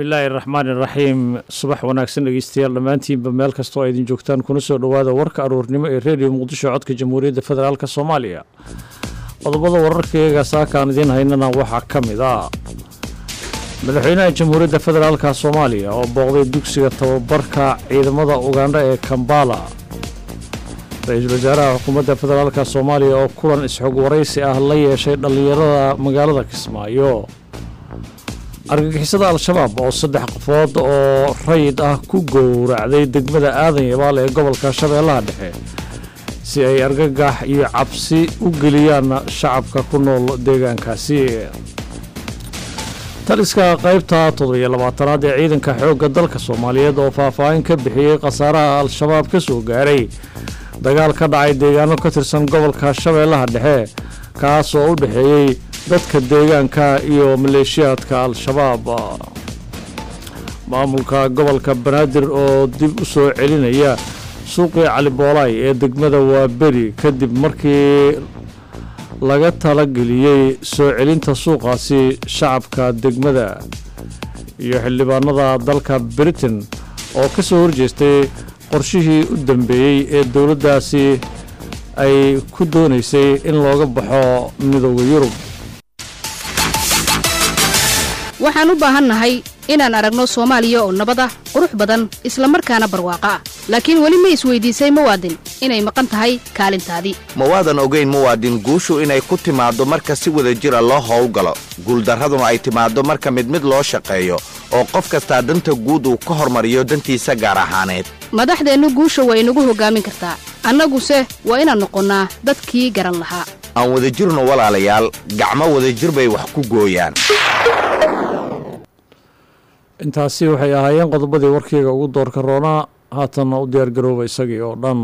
bismillaahi raxmaani raxiim subax wanaagsan dhegeystayaal dhammaantiinba meel kastoo ay idin joogtaan kuna soo dhowaada warka aruurnimo ee reediyo muqdisho codka jamhuuriyadda federaalk soomaaliya qodobada wararkayaga saakaan idiin haynana waxaa ka mid ah madaxweynaha jamhuuriyadda federaalka soomaaliya oo booqday dugsiga tababarka ciidamada ugandha ee kambala ra-iisul wasaaraha xukuumadda federaalk soomaaliya oo kulan isxog waraysi ah la yeeshay dhallinyarada magaalada kismaayo argagixisada al-shabaab oo saddex qofood oo rayid ah ku gowracday degmada aadan yabaal ee gobolka shabeellaha dhexe si ay argagax iyo cabsi u geliyaan shacabka ku nool deegaankaasi taliska qaybta toddobiyo labaatanaad ee ciidanka xoogga dalka soomaaliyeed oo faahfaahin ka bixiyey khasaaraha al-shabaab ka soo gaaray dagaal ka dhacay deegaano ka tirsan gobolka shabeellaha dhexe kaas oo u dhexeeyey dadka deegaanka iyo maleeshiyaadka al-shabaab maamulka gobolka banaadir oo dib u soo celinaya suuqii caliboolaay ee degmada waaberi kadib markii laga talageliyey soo celinta suuqaasi shacabka degmada iyo xildhibaanada dalka britain oo ka soo horjeestay qorshihii u dambeeyey ee dowladdaasi ay ku doonaysay in looga baxo midooda yurub waxaan u baahannahay inaan aragno soomaaliya oo nabad ah qurux badan isla markaana barwaaqo ah laakiin weli ma isweydiisay muwaadin inay maqan tahay kaalintaadii ma waadan ogayn muwaadin guushu inay ku timaaddo marka si wada jira loo howlgalo guuldarraduna ay timaaddo marka mid mid loo shaqeeyo oo qof kastaa danta guud uu ka hormariyo dantiisa gaar ahaaneed madaxdeennu guusha waa inagu hoggaamin kartaa annaguse waa inaan noqonnaa dadkii garan lahaa aan wadajirno walaalayaal gacmo wadajir bay wax ku gooyaan intaasi waxay ahaayeen qodobadii warkeyga ugu doorka roonaa haatanna u diyaargarooba isagii oo dhan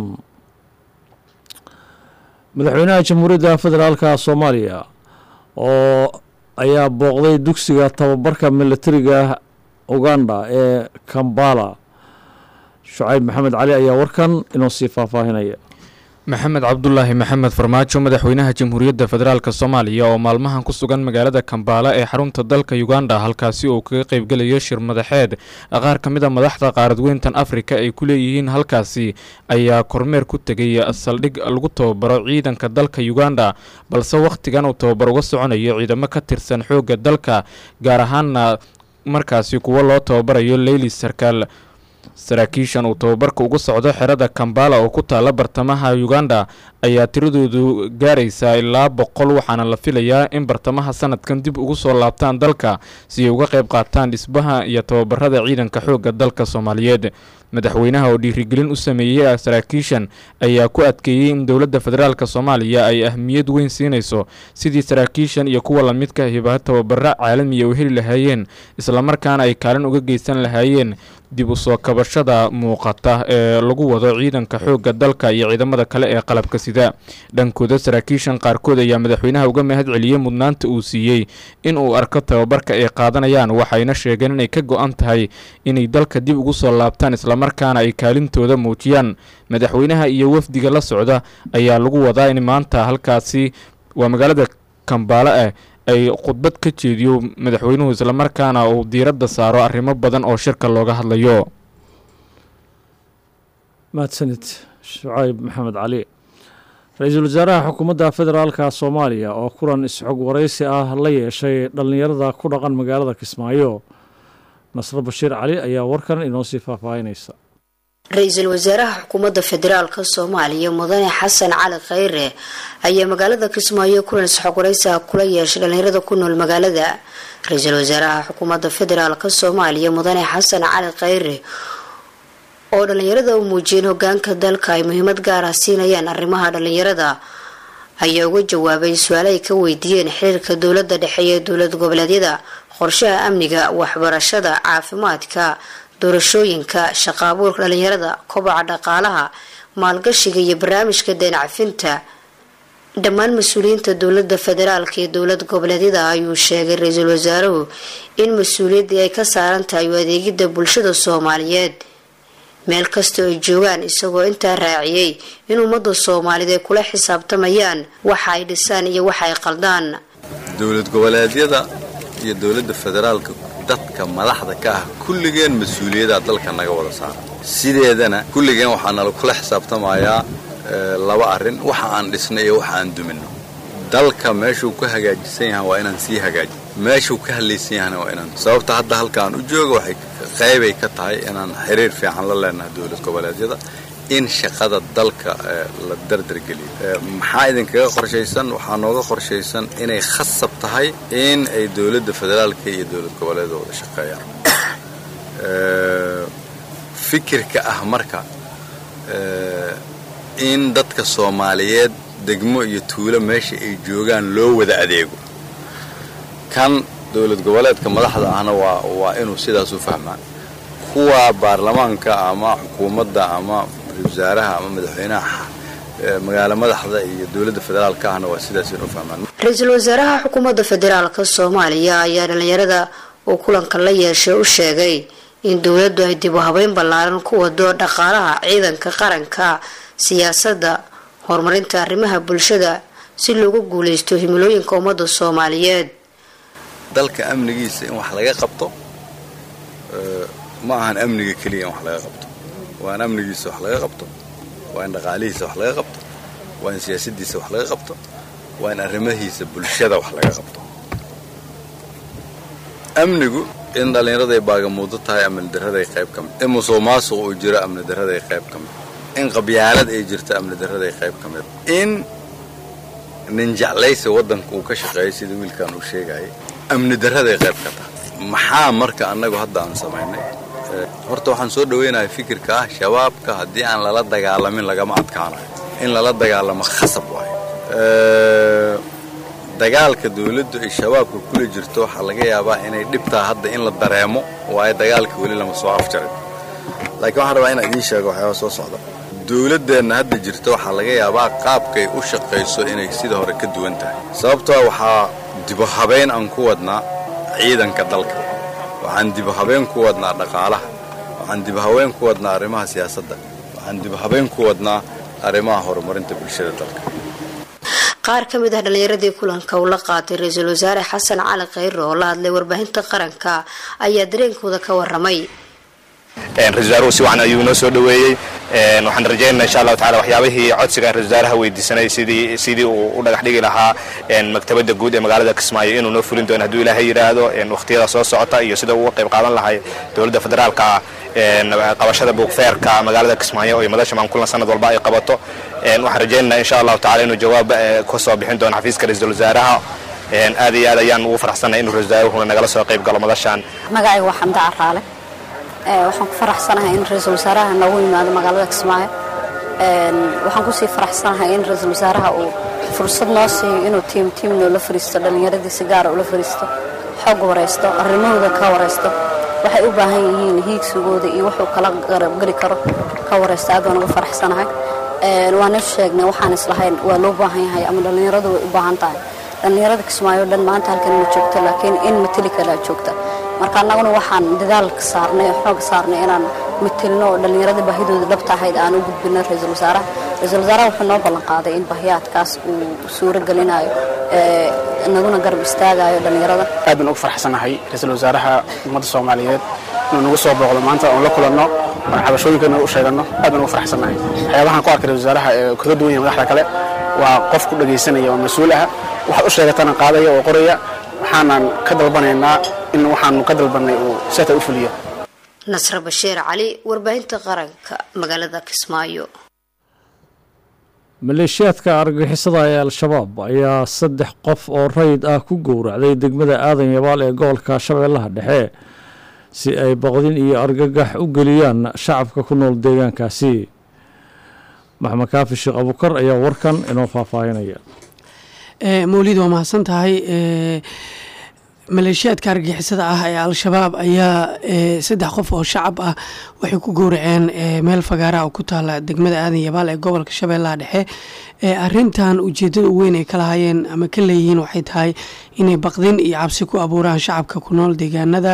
madaxweynaha jamhuuriyadda federaalka soomaaliya oo ayaa booqday dugsiga tababarka milatariga uganda ee kambala shucayb maxamed cali ayaa warkan inoo sii faahfaahinaya maxamed cabdulaahi maxamed farmaajo madaxweynaha jamhuuriyadda federaalk soomaaliya oo maalmahan ku sugan magaalada kambaala ee xarunta dalka uganda halkaasi uu kaga qaybgelayo shir madaxeed qaar ka mid a madaxda qaaradweyntan afrika ay ku leeyihiin halkaasi ayaa kormeer ku tegay saldhig lagu tababaro ciidanka dalka uganda balse wakhtigan uu tababar uga soconayo ciidamo ka tirsan xoogga dalka gaar ahaana markaasi kuwo loo tababarayo leyli sarkaal saraakiishan uu tababarka ugu socdo xerada kambala oo ku taala bartamaha uganda ayaa tiradoodu gaaraysaa ilaa boqol waxaana la filayaa in bartamaha sanadkan dib ugu soo laabtaan dalka si ay uga qayb qaataan dhisbaha iyo tababarada ciidanka xoogga dalka soomaaliyeed madaxweynaha oo dhiirigelin u sameeyey saraakiishan ayaa ku adkeeyey in dowladda federaalk soomaaliya ay ahmiyad weyn siinayso sidii saraakiishan iyo kuwa lamidka hiba tababaro caalamiya u heli lahaayeen islamarkaana ay kaalin uga geysan lahaayeen dib u soo kabashada muuqata ee lagu wado ciidanka xoogga dalka iyo ciidamada kale ee qalabka sida dhankooda saraakiishan qaarkood ayaa madaxweynaha uga mahad celiyey mudnaanta uu siiyey in uu arko tababarka ay qaadanayaan waxayna sheegeen inay ka go-an tahay inay dalka dib ugu soo laabtaan islamarkaana ay kaalintooda muujiyaan madaxweynaha iyo wafdiga la socda ayaa lagu wadaa in maanta halkaasi waa magaalada kambaale ah ay khudbad ka jeediyo madaxweynuhu islamarkaana uu diiradda saaro arrimo badan oo shirka looga hadlayo mahadsanid shucayb maxamed cali ra-iisul wasaaraha xukuumadda federaalka soomaaliya oo kulan isxog waraysi ah la yeeshay dhallinyarada ku dhaqan magaalada kismaayo nasro bashiir cali ayaa warkan inoo sii faahfaahinaysa ra-iisul wasaaraha xukuumadda federaalka soomaaliya mudane xasan cali khayre ayaa magaalada kismaayo kulan isxog waraysiha kula yeeshay dhallinyarada ku nool magaalada ra-iisul wasaaraha xukuumadda federaalka soomaaliya mudane xasan cali khayre oo dhallinyarada u muujiyeen hogaanka dalka ay muhiimad gaar ah siinayaan arrimaha dhallinyarada ayaa uga jawaabay su-aale ay ka weydiiyeen xiriirka dowladda dhexe ee dowlad goboleedyada qorshaha amniga waxbarashada caafimaadka doorashooyinka shaqa abuurka dhallinyarada kobaca dhaqaalaha maalgashiga iyo barnaamijka deencafinta dhammaan mas-uuliyiinta dowlada federaalka iyo dowlad goboleedyada ayuu sheegay ra-iisul wasaaruhu in mas-uuliyaddii ay ka saaran tahay u adeegidda bulshada soomaaliyeed meel kastoo ay joogaan isagoo intaa raaciyey in ummadda soomaaliyeed ay kula xisaabtamayaan waxa ay dhisaan iyo waxa ay qaldaan dowlad goboleedyada iyo dowladda federaalka dadka madaxda ka ah kulligeen mas-uuliyaddaa dalka naga wada saara sideedana kulligeen waxaa nala kula xisaabtamayaa laba arrin waxa aan dhisnay iyo waxa aan duminno dalka meeshuu ka hagaajisan yahan waa inaan sii hagaajin meeshuu ka hadlaysan yahana waa inaan sababta hadda halkaan u jooga waxay qaybay ka tahay inaan xiriir fiican la leenahay dowlad goboleedyada in shaqada dalka la dardargeliyo maxaa idinkaga qorshaysan waxaa nooga qorshaysan inay khasab tahay in ay dowladda federaalka iyo dowlad goboleeda wada shaqeeyaan fikirka ah marka in dadka soomaaliyeed degmo iyo tuulo meesha ay joogaan loo wada adeego kan dowlad goboleedka madaxda ahna waa waa inuu sidaas u fahmaa kuwa baarlamaanka ama xukuumadda ama wasaaraha ama madaxweynaha magaalo madaxda iyo dowladda federaalka ahna waa sidaas inuu fahmaan ra-iisul wasaaraha xukuumadda federaalka soomaaliya ayaa dhalinyarada uu kulanka la yeeshay u sheegay in dowladdu ay dib u habeyn ballaaran ku wado dhaqaalaha ciidanka qaranka siyaasadda horumarinta arrimaha bulshada si loogu guuleysto himilooyinka ummadda soomaaliyeed dalka amnigiisa in wax laga qabto ma ahan amniga keliya in wax laga qabto waa in amnigiisa wax laga qabto waa in dhaqaalihiisa wax laga qabto waa in siyaasadiisa wax laga qabto waa in arrimahiisa bulshada wax laga qabto amnigu in dhallinyaraday baagamuudo tahay amni daraday qayb ka mid in musuq maasuq uu jiro amni daraday qayb ka mid in qabyaalad ay jirto amni daraday qayb ka mid in nin jeclaysi waddanka uu ka shaqeeyo sida wiilkan uu sheegayay amni daraday qayb ka tahay maxaa marka annagu hadda aan samaynay horta waxaan soo dhaweynahay fikirka ah shabaabka haddii aan lala dagaalamin lagama adkaanayo in lala dagaalamo khasab waayo dagaalka dawladdu ay shabaabka kula jirto waxaa laga yaabaa inay dhibtaa hadda in la dareemo waayo dagaalka weli lama soo afjarin laakiin waxaan rabaa inaan idiin sheego waxyaaba soo socda dawladdeenna hadda jirta waxaa laga yaabaa qaabkay u shaqayso inay sida hore ka duwan tahay sababtoo waxaa dibu habeyn aan ku wadnaa ciidanka dalka waxaan dibu habeen ku wadnaa dhaqaalaha waxaan dibu habeen ku wadnaa arrimaha siyaasadda waxaan dibu habeen ku wadnaa arrimaha horumarinta bulshada dalka qaar ka mid ah dhallinyaradii kulanka uu la qaatay ra-iisul wasaare xasan cali khayre oo la hadlay warbaahinta qaranka ayaa dareenkooda ka waramay ra-isul wasaaruhu si wacan ayuu inoo soo dhoweeyey waxaan rajaynana insha allahu tacala waxyaabihii codsiga ra-isul wasaaraha weydiisanay sidii sidii uu u dhagax dhigi lahaa maktabadda guud ee magaalada kismaayo inuu noo fulin doono hadduu ilaahay yidhaahdo wakhtiyada soo socota iyo sida uga qayb qaadan lahay dowladda federaalka qabashada buugfeerka magaalada kismaayo oo madasha maankulan sanad walba ay qabato waxaan rajaynana insha allahu tacala inuu jawaab ka soo bixin doono xafiiska ra-isul wasaaraha aad iyo aad ayaan ugu faraxsanay inuu ra-isul wasaaruhuna nagala soo qayb galo madashan magacayga waa xamda caraale waxaan ku faraxsanahay in ra-iisul wasaaraha noogu yimaado magaalada kismaayo waxaan kusii faraxsanahay in ra-iisul wasaaraha uu fursad noo siiyo inuu tiim tiim noola fariisto dhallinyaradii si gaara ula fariisto xoog waraysto arrimahooda ka waraysto waxay u baahan yihiin hiigsigooda iyo wuxuu kala garabgeli karo ka waraysto aad baan uga faraxsanahay waana sheegnay waxaan islahayn waa loo baahan yahay ama dhallinyaradu way u baahan tahay dhallinyarada kismaayo dhan maanta halkan ma joogto laakiin in mateli kalaa joogta marka annaguna waxaan dadaalka saarnay oo xoog saarnay inaan matelno oo dhallinyarada baahidooda dhabta ahayd aan u gudbino ra-iisul wasaaraha ra-iisul wasaaraha wuxuu noo ballan qaaday in bahiyaadkaas uu suuro gelinayo naguna garab istaagayo dhallinyarada aad baan ugu farxsanahay ra-iisul wasaaraha ummadda soomaaliyeed inuu nagu soo booqdo maanta oon la kulanno oon cabashooyinkeena u sheeganno aad baan ugu farxsanahay waxyaabahan ku arkay ra-isul wasaaraha ee kaga duwan yahay madaxda kale waa qof ku dhagaysanaya oo mas-uul ah waxaad u sheegatana qaadaya oo qoraya waxaanan ka dalbanaynaa in waxaanu ka dalbanay uu seta u fuliyo nasre bashiir cali warbaahinta qaranka magaalada kismaayo maleeshiyaadka argagixisada ee al-shabaab ayaa saddex qof oo rayid ah ku gowracday degmada aadan yabaal ee gobolka shabeellaha dhexe si ay boqdin iyo argagax u geliyaan shacabka ku nool deegaankaasi maxamed kaafi sheekh abukar ayaa warkan inoo faahfaahinaya mawlid waa mahadsan tahay maleeshiyaadka argagixisada ah ee al-shabaab ayaa saddex qof oo shacab ah waxay ku gowraceen meel fagaaraha oo ku taala degmada aadan yabaal ee gobolka shabeellaha dhexe arintan ujeedada u weyn ay ka lahaayeen ama ka leeyihiin waxay tahay inay baqdin iyo cabsi ku abuuraan shacabka ku nool deegaanada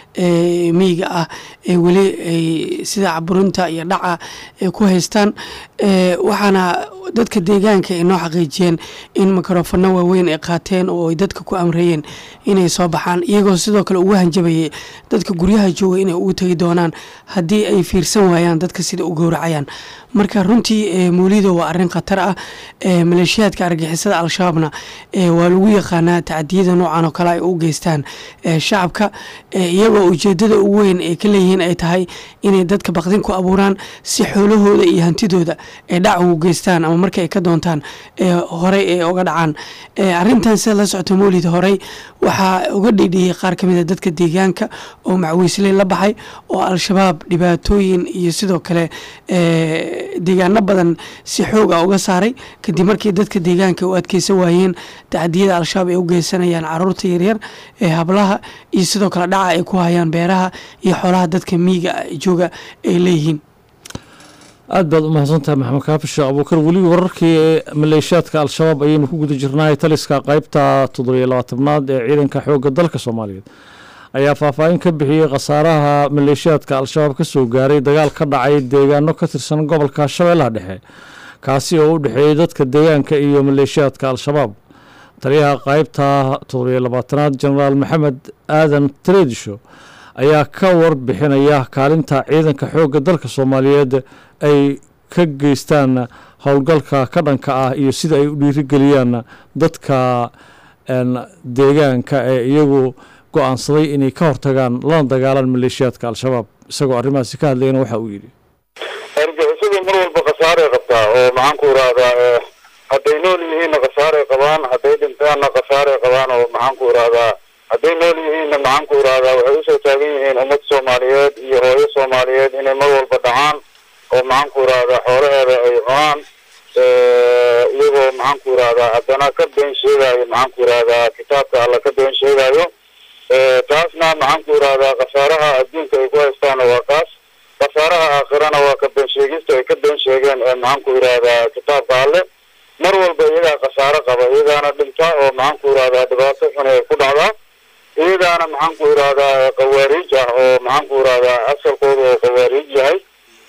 miyiga ah ee weli ay sida caburinta iyo dhaca ay ku haystaan waxaana dadka deegaanka ay noo xaqiijiyeen in mikrofano waaweyn ay qaateen oo ay dadka ku amreeyeen inay soo baxaan iyagoo sidoo kale ugu hanjabayay dadka guryaha jooga inay ugu tegi doonaan haddii ay fiirsan waayaan dadka sida u gowracayaan marka runtii mawlido waa arin khatar ah maleeshiyaadka argixisada al-shabaabna waa lagu yaqaanaa tacadiyada noocan oo kale ay u geystaan shacabka iyagoo ujeedada ugu weyn ay ka leeyihiin ay tahay inay dadka baqdin ku abuuraan si xoolahooda iyo hantidooda ay dhac ugu geystaan ama marka ay ka doontaan horey ay uga dhacaan arintan sida la socota mawlid horey waxaa uga dhidhiyey qaar ka mid a dadka deegaanka oo macwiisley la baxay oo al-shabaab dhibaatooyin iyo sidoo kale deegaano badan si xoog ah uga saaray kadib markii dadka deegaanka u adkeysan waayeen tacadiyada al-shabaab ay u geysanayaan caruurta yaryar ee hablaha iyo sidoo kale dhaca ay ku hayaan beeraha iyo xoolaha dadka miyiga jooga ay leeyihiin aad baad u mahadsantahay maxamed kaafisho abuukar weli wararkii maleeshiyaadka al-shabaab ayaynu ku guda jirnaay taliska qaybta toddobiyo labaatanaad ee ciidanka xoogga dalka soomaaliyeed ayaa faahfaahin ka bixiyey khasaaraha maleeshiyaadka al-shabaab ka soo gaaray dagaal ka dhacay deegaano ka tirsan gobolka shabeellaha dhexe kaasi oo u dhexeeyey dadka deegaanka iyo maleeshiyaadka al-shabaab taliyaha qaybta toddobiyo labaatanaad jenaraal maxamed aadan tareedisho ayaa ka warbixinaya kaalinta ciidanka xoogga dalka soomaaliyeed ay ka geystaan howlgalka ka dhanka ah iyo sida ay u dhiirigeliyaan dadka deegaanka ee iyagu go-aansaday inay ka hortagaan lana dagaalaan maleeshiyaadka al-shabaab isagoo arrimahaasi ka hadlayana waxa uu yidhi argixisadu mar walba khasaaray qabtaa oo maxaanku irahdaa hadday nool yihiinna khasaaray qabaan hadday dhintaanna khasaaray qabaan oo maxaanku irahdaa hadday nool yihiinna maxaanku irahdaa waxay usoo taagan yihiin ummad soomaaliyeed iyo hooyo soomaaliyeed inay mar walba dhacaan oo maxaanku irahdaa xoolaheeda ay cunaan iyagoo maxaanku irahdaa haddana ka been sheegayo maxaanku irahdaa kitaabka alla ka been sheegayo taasna maxaanku irahdaa khasaaraha adduunka ay ku haystaana waa kaas khasaaraha aakhirana waa ka been sheegista ay ka been sheegeen maxaanku irahdaa kitaabka alle mar walba iyagaa khasaaro qaba iyagaana dhinta oo maxaanku irahdaa dhibaato xun ay ku dhacdaa iyagaana maxaanku irahdaa qawaariij ah oo maxaanku irahdaa asalkooda oo qawaariij yahay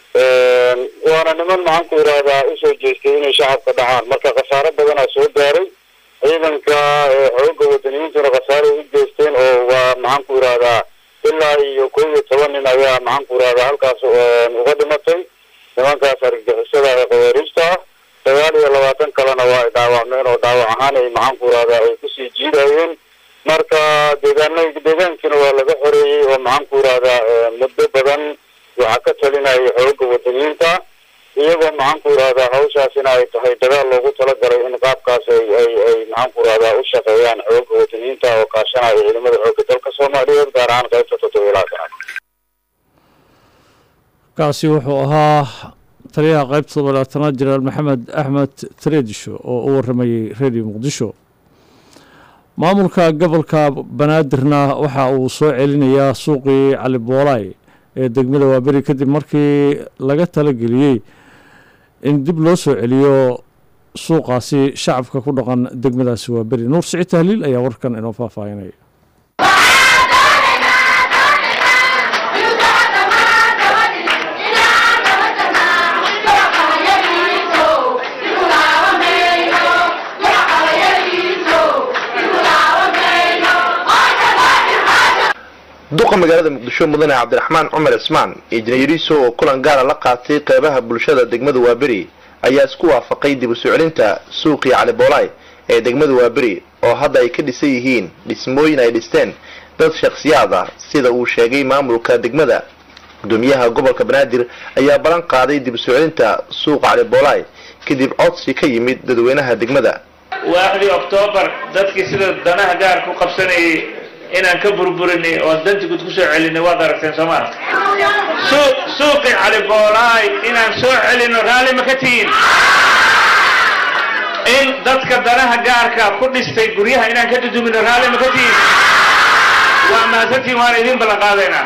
waana niman maxaanku irahdaa usoo jeestay inay shacabka dhacaan marka khasaaro badanaa soo gaaray ciidanka xooga wadaniyiintuna khasaaray u geysteen oo waa maxaanku irahdaa ilaa iyo kow iyo toban nin ayaa maxaanku irahdaa halkaas uga dhimatay nimankaas argagixisada ee qawaariijta ah sagaal iyo labaatan kalena waa ay dhaawacmeen oo dhaawac ahaan ay maxaanku irahdaa ay kusii jiidayeen marka deegaana deegaankiina waa laga xoreeyey oo maxaanku irahdaa muddo badan waxaa ka talinaya xooga wadaniyiinta iyagoo maxaanku irahdaa hawshaasina ay tahay dagaal loogu talagalay in qaabkaas ay ay ay maxaanku irahdaa u shaqeeyaan xooga wadaniyiinta oo kaashanaya ciidamada xooga dalka soomaaliyeed gaar ahaan qaybta toddobiyo labaatanaad kaasi wuxuu ahaa taliyaha qaybta toddobiyo labaatanaad jenaraal maxamed axmed tareedisho oo u waramayey redio muqdisho maamulka gobolka banaadirna waxa uu soo celinayaa suuqii cali boolaay ee degmada waaberi kadib markii laga talageliyey in dib loo soo celiyo suuqaasi shacabka ku dhaqan degmadaasi waaberi nuur siciid tahliil ayaa warkan inoo faahfaahinaya duqa magaalada muqdisho mudane cabdiraxmaan cumar cismaan iyo janayariso oo kulan gaara la qaatay qeybaha bulshada degmada waaberi ayaa isku waafaqay dib u soo celinta suuqii caliboolaay ee degmada waaberi oo hadda ay ka dhisan yihiin dhismooyin ay dhisteen dad shakhsiyaad ah sida uu sheegay maamulka degmada gudoomiyaha gobolka banaadir ayaa ballan qaaday dib u soo celinta suuqa caliboolaay kadib codsi ka yimid dadweynaha degmada waaxdii oktoobar dadkii sida danaha gaar ku qabsanayay inaan ka burburinay oo danti gud ku soo celinay waad aragteen soo maa suuqii caliboolaay inaan soo celino raalli ma ka tihiin in dadka danaha gaarka ku dhistay guryaha inaan ka dudumino raalli ma ka tihiin waa mahadsantihin waan idin ballan qaadaynaa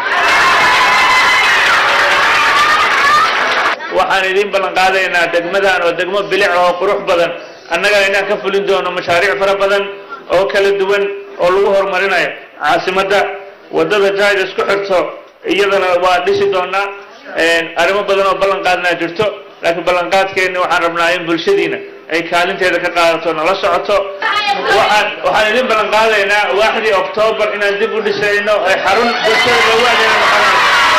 waxaan idin ballan qaadaynaa degmadan oo degmo bilic oo qurux badan annagana inaan ka fulin doono mashaariic fara badan oo kala duwan oo lagu horumarinayo caasimadda wadada jayd isku xirto iyadana waa dhisi doonaa arrimo badan oo ballanqaadnaa jirto laakiin ballanqaadkeenna waxaan rabnaa in bulshadiina ay kaalinteeda ka qaadato nala socoto waxaan waxaan idin ballanqaadaynaa waaxdii oktoobar inaan dib u dhisayno ay xarun bulshada loogu adeega noqonayso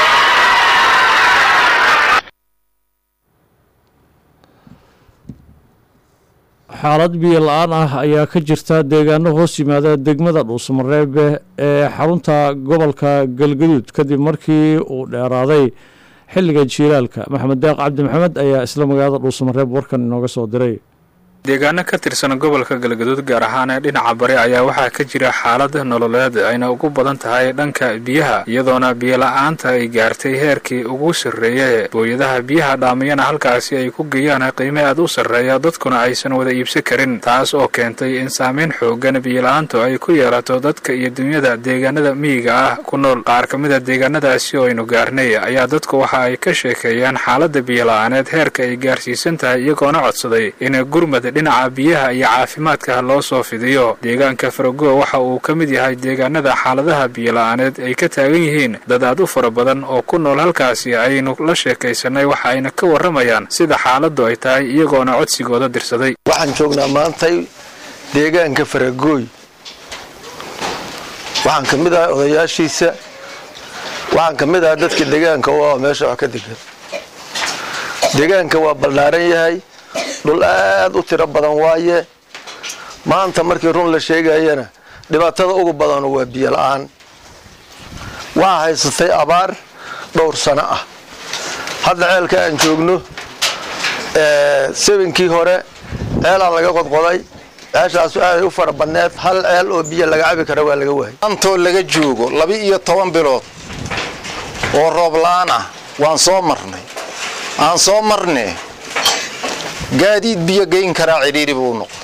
xaalad biyo la-aan ah ayaa ka jirta deegaano hoos yimaada degmada dhuusamareebe ee xarunta gobolka galgaduud kadib markii uu dheeraaday xilliga jiilaalka maxamed deeq cabdi maxamed ayaa isla magaalada dhuusamareeb warkan inooga soo diray deegaano ka tirsan gobolka galgaduud gaar ahaan ee dhinaca bari ayaa waxaa ka jira xaalad nololeed ayna ugu badan tahay dhanka biyaha iyadoona biyola-aanta ay gaartay heerkii ugu sarreeye booyadaha biyaha dhaamiyana halkaasi ay ku geeyaan qiime aad u sarreeya dadkuna aysan wada iibsan karin taas oo keentay in saameyn xoogan biyola-aantu ay ku yeelato dadka iyo dunyada deegaanada miyiga ah ku nool qaar ka mida deegaanadaasi oo aynu gaarnay ayaa dadku waxa ay ka sheekeeyaan xaaladda biyola-aaneed heerka ay gaarsiisan tahay iyagoona codsaday in gurmad dhinaca biyaha iyo caafimaadka loo soo fidiyo deegaanka farago waxa uu ka mid yahay deegaanada xaaladaha biyola-aaneed ay ka taagan yihiin dad aad u fara badan oo ku nool halkaasi aynu la sheekaysanay waxa ayna ka warramayaan sida xaaladdu ay tahay iyagoona codsigooda dirsaday waxaan joognaa maantay deegaanka faragooy waxaan ka mid ahay odayaashiisa waxaan ka mid ahay dadka deegaanka u ah meesha wax ka degan deegaanka waa ballaaran yahay dhul aad u tiro badan waaye maanta markii run la sheegayana dhibaatada ugu badanu waa biyo la-aan waxaa haysatay abaar dhowr sano ah hadda ceelka aan joogno sebenkii hore ceelaa laga qodqoday ceeshaasu aaday u fara badneed hal ceel oo biyo laga cabi kara waa laga waayay antoo laga joogo laba iyo toban bilood oo roob la-aan ah waan soo marnay aan soo marne gaadiid biyo geyn karaa cidhiiri buu noqday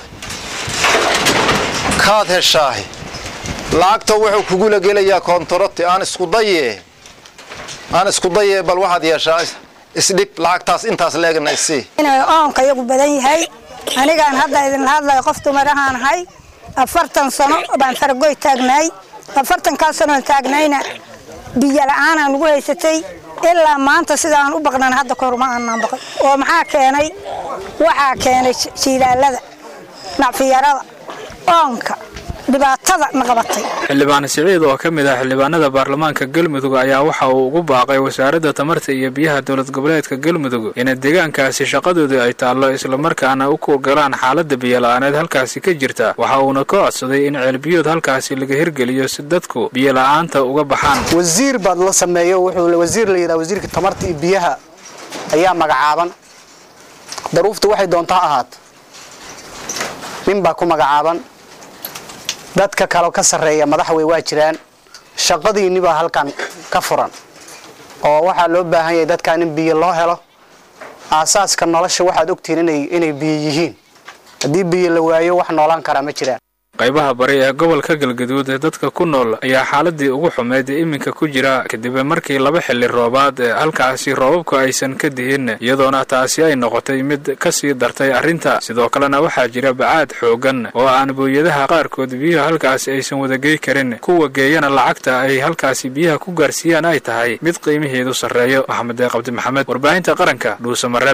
kaad heshaahe lacagta wuxuu kugula gelayaa koontaroti aan iskudaye aan iskudayee bal waxaad yeeshaa isdhib lacagtaas intaas leegna isii inay oonka iyagu badan yahay anigaan hadda idinla hadlayo qof dumarahaan ahay afartan sano baan faragoy taagnaay afartankaa sanoon taagnayna biyo la-aanaan ugu haysatay ilaa maanta sida aan u baqnan hadda kahor ma aanaan baqan oo maxaa keenay waxaa keenay jiilaalada nacfiyarada oonka dhibaatada na qabatay xildhibaan siciid oo ka mid ah xildhibaanada baarlamaanka galmudug ayaa waxa uu ugu baaqay wasaaradda tamarta iyo biyaha dowlad goboleedka galmudug in deegaankaasi shaqadoodu ay taallo islamarkaana u kuogolaan xaaladda biyola-aaneed halkaasi ka jirta waxa uuna ka codsaday in ceelbiyood halkaasi laga hirgeliyo si dadku biyola-aanta uga baxaan wasiir baad la sameeyo wuxuu wasiir la yidhaha wasiirka tamarta iyo biyaha ayaa magacaaban daruufta waxay doonta ha ahaato nin baa ku magacaaban dadka kaleo ka sarreeya madaxwey waa jiraan shaqadiinni baa halkan ka furan oo waxaa loo baahan yahay dadkan in biyo loo helo aasaaska nolosha waxaad ogtihiin inay biyo yihiin haddii biyo la waayo wax noolaan karaa ma jiraan qaybaha bari ee gobolka galgaduud ee dadka ku nool ayaa xaaladii ugu xumeyd ee iminka ku jira kadib markii laba xilli roobaad ee halkaasi roobabku aysan ka dihin iyadoona taasi ay noqotay mid kasii dartay arrinta sidoo kalena waxaa jira bacaad xoogan oo aan booyadaha qaarkood biyuhu halkaasi aysan wadagey karin kuwa geeyana lacagta ay halkaasi biyaha ku gaarsiiyaan ay tahay mid qiimiheedu sarreeyo maxamed deeq cabdi maxamed warbaahinta qaranka dhuusamareeb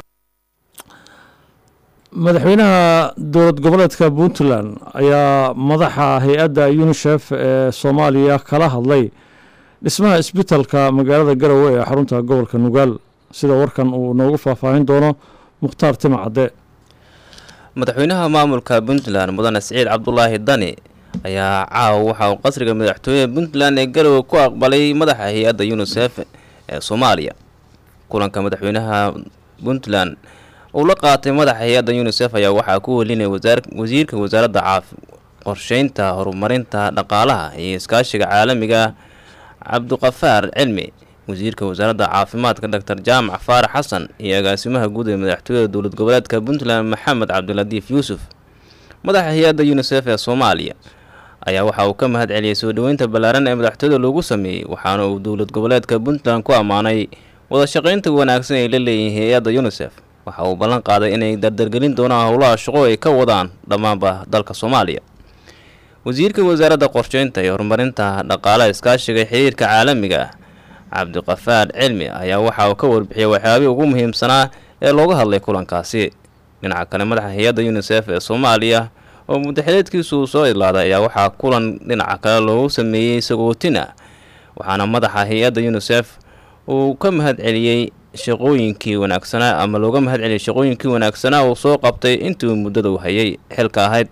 madaxweynaha dowlad goboleedka puntland ayaa madaxa hay-adda unisef ee soomaaliya kala hadlay dhismaha isbitalka magaalada garowe ee xarunta gobolka nugaal sida warkan uu noogu faahfaahin doono mukhtaar tima cadde madaxweynaha maamulka puntland mudane siciid cabdulaahi dani ayaa caawa waxa uu qasriga madaxtooyaha puntland ee garowe ku aqbalay madaxa hay-adda unisef ee soomaaliya kulanka madaxweynaha puntland uu la qaatay madaxa hay-adda unisef ayaa waxaa ku welinaya wasiirka wasaaradda caafi qorsheynta horumarinta dhaqaalaha iyo iskaashiga caalamiga ah cabdiqafaar cilmi wasiirka wasaaradda caafimaadka doctor jaamac faarax xasan iyo agaasimaha guud ee madaxtooyada dowlad goboleedka puntland maxamed cabdiladiif yuusuf madaxa hay-adda unisef ee soomaaliya ayaa waxa uu ka mahad celiyey soo dhoweynta ballaaran ee madaxtooyada loogu sameeyey waxaana uu dowlad goboleedka puntland ku ammaanay wada shaqaynta wanaagsan ay la leeyihiin hay-adda unisef waxa uu ballan qaaday inay dardargelin doonaan howlaha shaqo ay ka wadaan dhammaanba dalka soomaaliya wasiirka wasaaradda qorsheynta iyo horumarinta dhaqaalaha iskaashiga xiriirka caalamiga ah cabdiqafaar cilmi ayaa waxa uu ka warbixiyay waxyaabihii ugu muhiimsanaa ee looga hadlay kulankaasi dhinaca kale madaxa hay-adda unisef ee soomaaliya oo muddaxileedkiisu uu soo idlaaday ayaa waxaa kulan dhinaca kale loogu sameeyey sagootina waxaana madaxa hay-adda unisef uu ka mahad celiyey shaqooyinkii wanaagsanaa ama looga mahad celiyey shaqooyinkii wanaagsanaa uu soo qabtay intii uu muddada u hayay xilka ahayd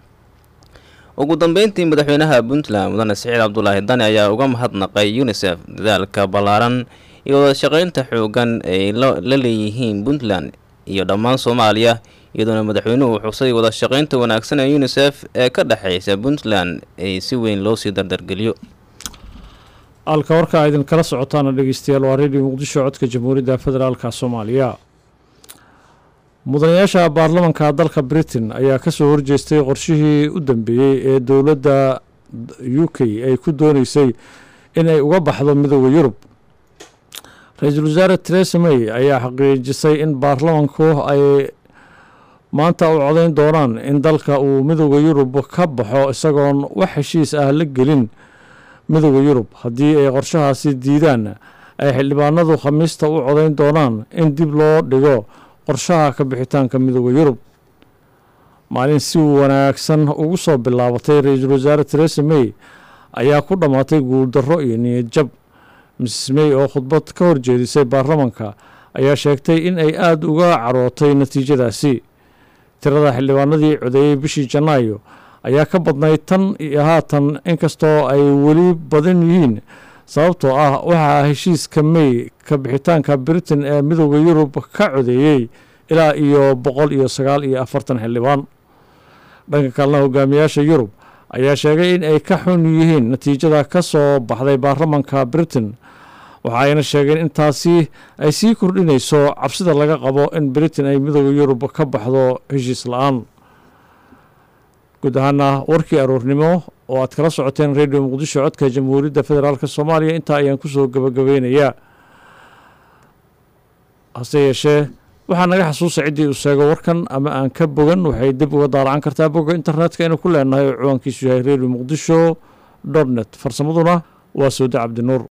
ugu dambeyntii madaxweynaha puntland mudane siciid cabdulaahi dani ayaa uga mahadnaqay unisef dadaalka ballaaran iyo wada shaqeynta xoogan ay la leeyihiin puntland iyo dhammaan soomaaliya iyadoona madaxweynuhu xusay wada shaqeynta wanaagsan ee unisef ee ka dhexeysa puntland ay si weyn loo sii dardargeliyo halka warkaa idinkala socotaana dhegeystayaal waa redio muqdisho codka jamhuuriyadda federaalka soomaaliya mudanayaasha baarlamanka dalka britain ayaa kasoo horjeestay qorshihii u dambeeyey ee dowladda u k ay ku dooneysay inay uga baxdo midooda yurub ra-iisul wasaare teresa may ayaa xaqiijisay in baarlamanku ay maanta u codayn doonaan in dalka uu midooda yurub ka baxo isagoon wax heshiis ah la gelin midooda yurub haddii ay qorshahaasi diidaan ay xildhibaanadu khamiista u codayn doonaan in dib loo dhigo qorshaha ka bixitaanka midooda yurub maalin si wanaagsan ugu soo bilaabatay ra-iisul wasaare teresa may ayaa ku dhammaatay guuldarro iyo niyad jab mrs may oo khudbad ka horjeedisay baarlamanka ayaa sheegtay in ay aada uga carootay natiijadaasi tirada xildhibaanadii codeeyey bishii janaayo ayaa ka badnayd tan iyo haatan inkastoo ay weli badan yihiin sababtoo ah waxaa heshiiska may ka bixitaanka britain ee midooda yurub ka codeeyey ilaa iyo boqol iyo sagaal iyo afartan xildhibaan dhanka kalena hogaamiyaasha yurub ayaa sheegay in ay ka xun yihiin natiijada ka soo baxday baarlamanka britain waxa ayna sheegeen intaasi ay sii kordhinayso cabsida laga qabo in britain ay midooda yurub ka baxdo heshiis la-aan guud ahaana warkii aroornimo oo aad kala socoteen redio muqdisho codka jamhuuriyadda federaalk soomaaliya intaa ayaan kusoo gabagabeynayaa hase yeeshee waxaa naga xasuusa ciddii uu sheego warkan ama aan ka bogan waxay dib uga daalacan kartaa bogga internetka inuu ku leenahay oo ciwaankiisu yahay redio muqdisho dot net farsamaduna waa soode cabdinuur